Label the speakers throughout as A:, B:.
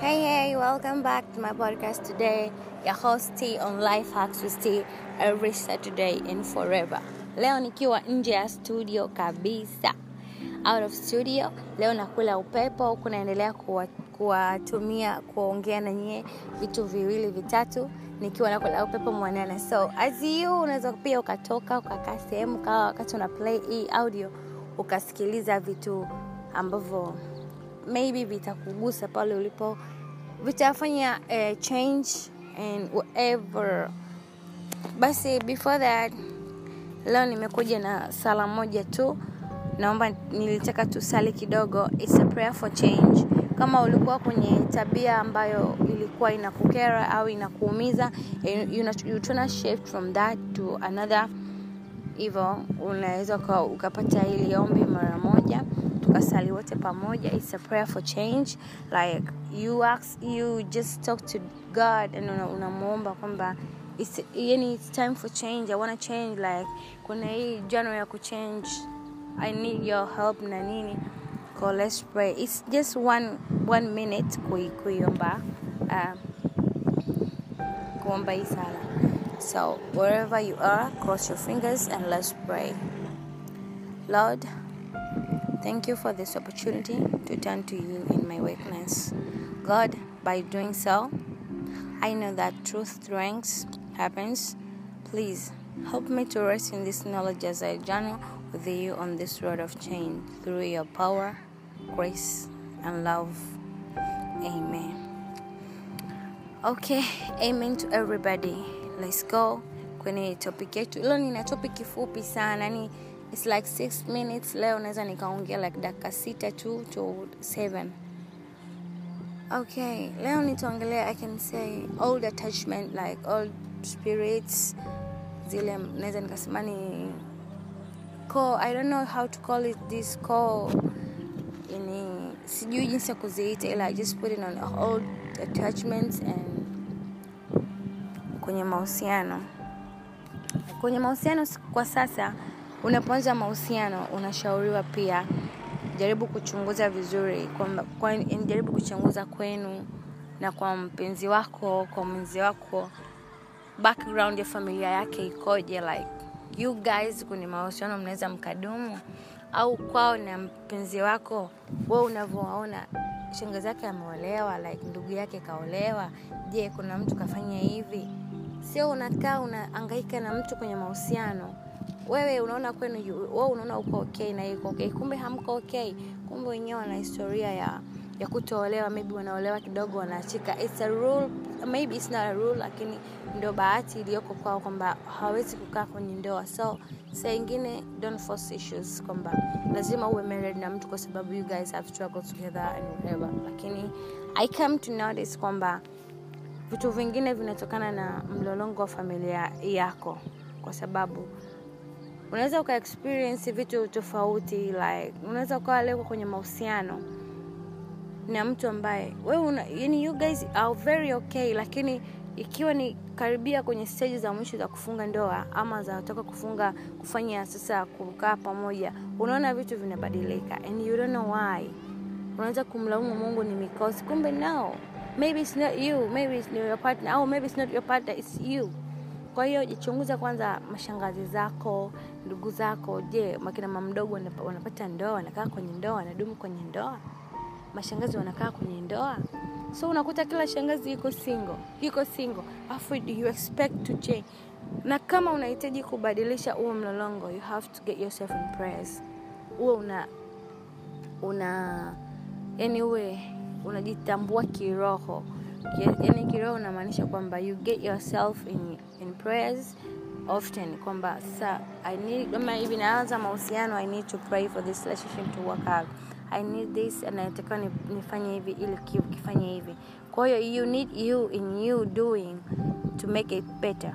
A: Hey, hey, welcome back to my podcast today. Your host T on Life Hacks with T every Saturday and forever. Leo nikiwa nje ya studio kabisa. Out of studio, leo nakula upepo huku naendelea kuwa- kuwatumia kuongea na nyie vitu viwili vitatu nikiwa nakula upepo mwanana. So as you unaweza pia ukatoka ukakaa sehemu kawa wakati una play hii audio ukasikiliza vitu ambavyo maybe vitakugusa pale ulipo vitafanya uh, change and whatever basi before that leo nimekuja na sala moja tu naomba nilitaka tusali kidogo It's a prayer for change kama ulikuwa kwenye tabia ambayo ilikuwa inakukera au inakuumiza you, you, you tuna shift from that to another hivyo unaweza uka- ukapata hili ombi mara moja tukasali wote pamoja it's a prayer for change like you ask, you just talk to god and una- unamuomba kwamba it's, yani it's time for change i wanna change like kuna hii jano ya kuchange i need your help na nini so let's pray it's just one, one minute kui, kuiomba uh, kuomba hii sala so wherever you are cross your fingers and let's pray lord thank you for this opportunity to turn to you in my weakness god by doing so i know that truth strength happens please help me to rest in this knowledge as i journey with you on this road of change through your power grace and love amen okay amen to everybody let's go kwenye topic yetu leo nina topic fupi sana yani its like six minutes leo naweza nikaongea like dakika sita tu to seven okay leo nitaongelea i can say old attachment like old spirits zile naweza nikasema ni core i don't know how to call it this core ini sijui jinsi ya kuziita ila i just put it on old attachments and kwenye mahusiano kwenye mahusiano s- kwa sasa unapoanza mahusiano unashauriwa pia jaribu kuchunguza vizuri kwamba kwa, jaribu kuchunguza kwenu na kwa mpenzi wako kwa mwenzi wako background ya familia yake ikoje like you guys kwenye mahusiano mnaweza mkadumu au kwao na mpenzi wako we unavyowaona shangazi yake ameolewa like ndugu yake kaolewa je kuna mtu kafanya hivi sio unakaa unaangaika na mtu kwenye mahusiano wewe unaona kwenu yu- wewe unaona uko okay na yuko okay kumbe hamko okay kumbe wenyewe wana historia ya ya kutoolewa maybe wanaolewa kidogo wanaachika it's a rule maybe it's not a rule lakini ndio bahati iliyoko kwao kwamba hawawezi kukaa kwenye ndoa so saa ingine don't force issues kwamba lazima uwe married na mtu kwa sababu you guys have struggled together and whatever lakini i come to notice kwamba vitu vingine vinatokana na mlolongo wa familia yako kwa sababu unaweza uka experience vitu tofauti like unaweza ukawa leo kwenye mahusiano na mtu ambaye wewe una, yani you guys are very okay lakini ikiwa ni karibia kwenye stage za mwisho za kufunga ndoa ama za toka kufunga kufanya sasa kukaa pamoja unaona vitu vinabadilika and you don't know why unaweza kumlaumu mungu ni mikosi kumbe no maybe it's not you maybe it's not your partner au maybe it's not your partner it's you kwa hiyo jichunguza kwanza mashangazi zako ndugu zako je makina mamdogo wanapa- wanapata ndoa wanakaa kwenye ndoa wanadumu kwenye ndoa mashangazi wanakaa kwenye ndoa so unakuta kila shangazi yuko single yuko single afu you expect to change na kama unahitaji kubadilisha huo mlolongo you have to get yourself in prayers huo una una yani uwe unajitambua kiroho Ki- yani kiroho unamaanisha kwamba you get yourself in, in prayers often kwamba sa i need kama hivi naanza mahusiano i need to pray for this relationship to work out i need this and natakiwa ni- nifanye hivi ili ki- kifanye hivi kwa hiyo you need you in you doing to make it better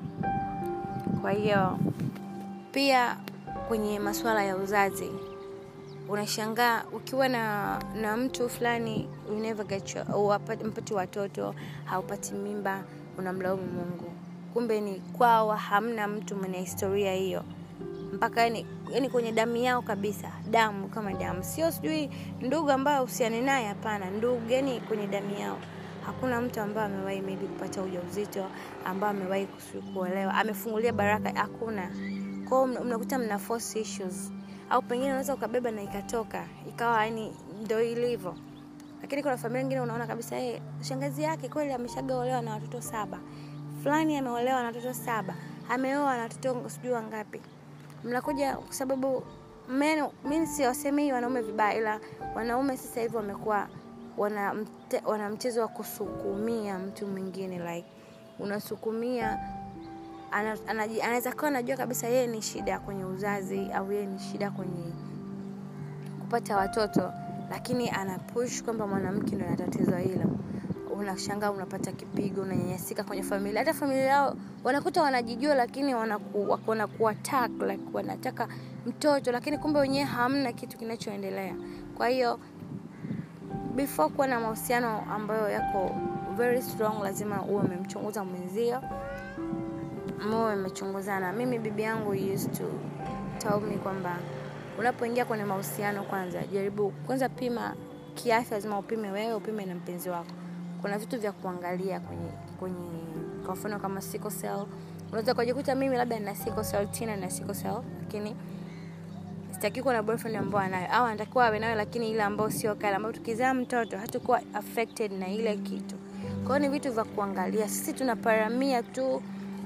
A: kwa hiyo pia kwenye masuala ya uzazi unashangaa ukiwa na na mtu fulani you never get your, huwapati- mpati watoto haupati mimba unamlaumu mungu kumbe ni kwao hamna mtu mwenye historia hiyo mpaka yani, yani kwenye damu yao kabisa damu kama damu sio sijui ndugu ambayo uhusiani naye hapana ndugu yani kwenye damu yao hakuna mtu ambaye amewahi maybe kupata ujauzito ambaye amewahi kusu- kuolewa amefungulia baraka hakuna kwao mna- mnakuta mna force issues au pengine unaweza ukabeba na ikatoka ikawa yani ndo ilivyo lakini kuna familia nyingine unaona kabisa hey, shangazi yake kweli ameshagaolewa na watoto saba fulani ameolewa na watoto saba ameoa na watoto sijui wangapi mnakuja kwa sababu men mi siwasemei wanaume vibaya ila wanaume sasa hivi wamekuwa wana, mte, wana mchezo wa kusukumia mtu mwingine like unasukumia ana- anaji- anaweza kawa anajua kabisa yeye ni shida kwenye uzazi au yeye ni shida kwenye kupata watoto lakini ana push kwamba mwanamke ndo ana tatizo hilo unashangaa unapata kipigo unanyanyasika kwenye familia hata familia yao wanakuta wanajijua lakini wanaku, wako- wanaku attack like wanataka mtoto lakini kumbe wenyewe hamna kitu kinachoendelea kwa hiyo before kuwa na mahusiano ambayo yako very strong lazima uwe umemchunguza mwenzio muwe mmechunguzana mimi bibi yangu used to tell me kwamba unapoingia kwenye mahusiano kwanza jaribu kwanza pima kiafya lazima upime wewe upime na mpenzi wako kuna vitu vya kuangalia kwenye kwenye kwa mfano kama sickle cell unaweza kujikuta mimi labda nina sickle cell tina na sickle cell lakini sitaki kuwa na boyfriend ambao anayo au anatakiwa awe nayo lakini ile ambayo sio kale ambayo tukizaa mtoto hatakuwa affected na ile kitu kwa hiyo ni vitu vya kuangalia sisi tunaparamia tu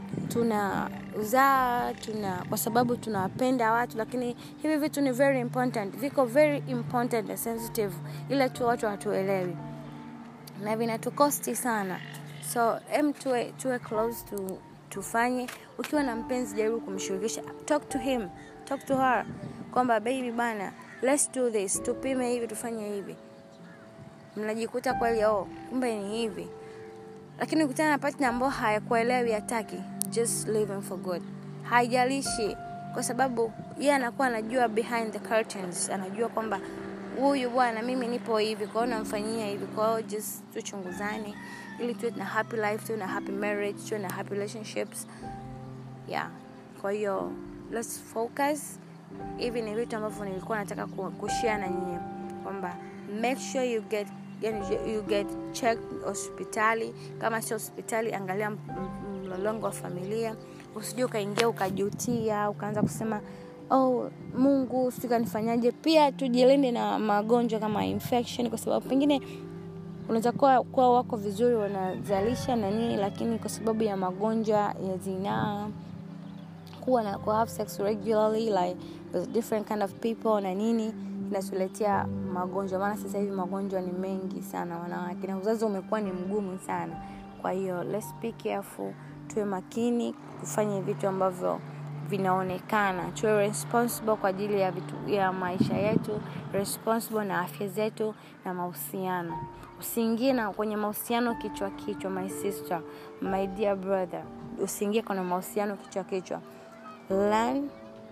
A: tunazaa tuna kwa sababu tunawapenda watu lakini hivi vitu ni very important viko very important na sensitive ila tu watu hatuelewi na vinatukosti sana so em tuwe, tuwe close to tufanye ukiwa na mpenzi jaribu kumshirikisha talk to him talk to her kwamba baby bana let's do this tupime hivi tufanye hivi mnajikuta kweli oh kumbe ni hivi lakini ukutana na partner ambao hayakuelewi hataki just leave him for good haijalishi kwa sababu yeye anakuwa anajua behind the curtains anajua kwamba huyu bwana mimi nipo hivi kwao namfanyia hivi kwao just tuchunguzane ili tuwe na happy life tuwe na happy marriage tuwe na happy relationships yeah kwa hiyo let's focus hivi ni vitu ambavyo nilikuwa nataka ku- kushare na nyie kwamba make sure you get yani you get checked hospitali kama sio hospitali angalia m- m- mlolongo wa familia usijue ukaingia ukajutia ukaanza kusema oh mungu sijui kanifanyaje pia tujilinde na magonjwa kama infection kwa sababu pengine unaweza kuwa, kuwa wako vizuri wanazalisha na nini lakini kwa sababu ya magonjwa ya zinaa kuwa na ku have sex regularly like with different kind of people na nini inatuletea magonjwa maana sasa hivi magonjwa ni mengi sana wanawake na uzazi umekuwa ni mgumu sana kwa hiyo let's be careful tuwe makini kufanya vitu ambavyo vinaonekana tuwe responsible kwa ajili ya vitu ya maisha yetu responsible na afya zetu na mahusiano usiingie na kwenye mahusiano kichwa kichwa my sister my dear brother usiingie kwenye mahusiano kichwa kichwa learn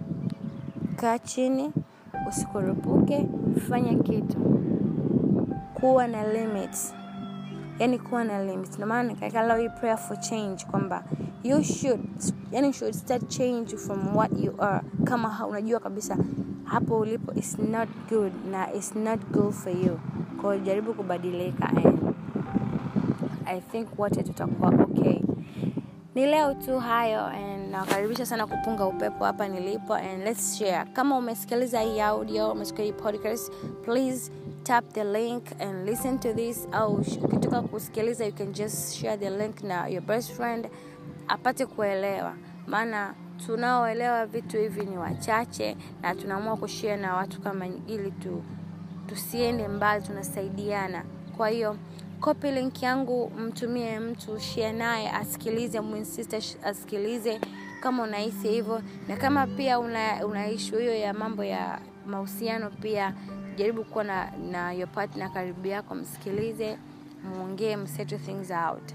A: kaa chini usikurupuke fanya kitu kuwa na limits yani kuwa na limits ndio maana nikaweka leo hii prayer for change kwamba you should yani should start change from what you are kama ha- unajua kabisa hapo ulipo is not good na is not good for you kwa hiyo jaribu kubadilika and i think wote tutakuwa okay ni leo tu hayo and nawakaribisha sana kupunga upepo hapa nilipo and let's share kama umesikiliza hii audio umesikia hii podcast please tap the link and listen to this au sh- ukitoka kusikiliza you can just share the link na your best friend apate kuelewa maana tunaoelewa vitu hivi ni wachache na tunaamua kushare na watu kama ili tu tusiende mbali tunasaidiana kwa hiyo copy link yangu mtumie mtu share naye asikilize mwinsiste asikilize kama unahisi hivyo na kama pia una, una ishu hiyo ya mambo ya mahusiano pia jaribu kuwa na, na your partner karibu yako msikilize mwongee msettle things out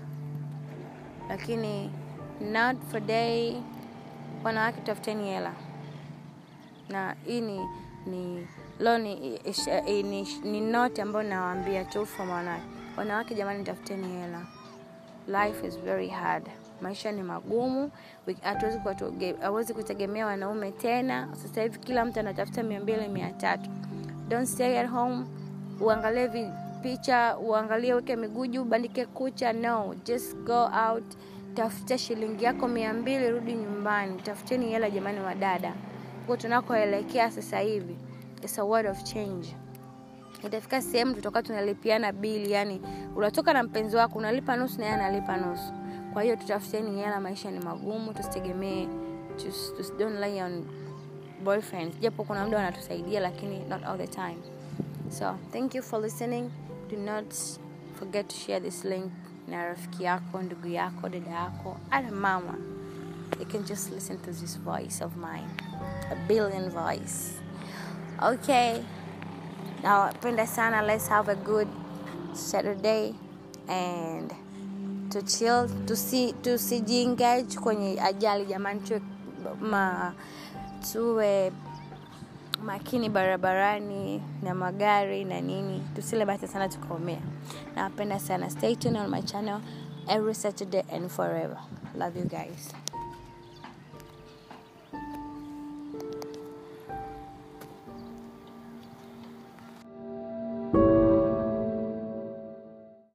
A: lakini not for day wanawake tafuteni hela na hii ni ni leo ni, ish- eh, ni, ni note ambayo nawaambia tu from wanawake wanawake jamani tafuteni hela life is very hard maisha ni magumu We- hatuwezi kuwatoge- hawezi kutegemea wanaume tena sasa hivi kila mtu anatafuta mia mbili mia tatu don't stay at home uangalie vi- picha uangalie weke miguu juu bandike kucha no just go out tafuta shilingi yako mia mbili rudi nyumbani tafuteni hela jamani wa dada huko tunakoelekea sasa hivi it's a word of change itafika sehemu tutakuwa tunalipiana bili yani unatoka na mpenzi wako unalipa nusu na yeye analipa nusu kwa hiyo tutafuteni hela maisha ni magumu tusitegemee tus, tus, don't rely on boyfriends japo kuna muda wanatusaidia lakini not all the time so thank you for listening do not forget to share this link na rafiki yako ndugu yako dada yako hata mama you can just listen to this voice of mine a billion voice okay nawapenda sana let's have a good saturday and to chill tusi tusijiengage kwenye ajali jamani tuwe ma tuwe makini barabarani na magari na nini tusile basi sana tukaumia nawapenda sana stay tuned on my channel every saturday and forever love you guys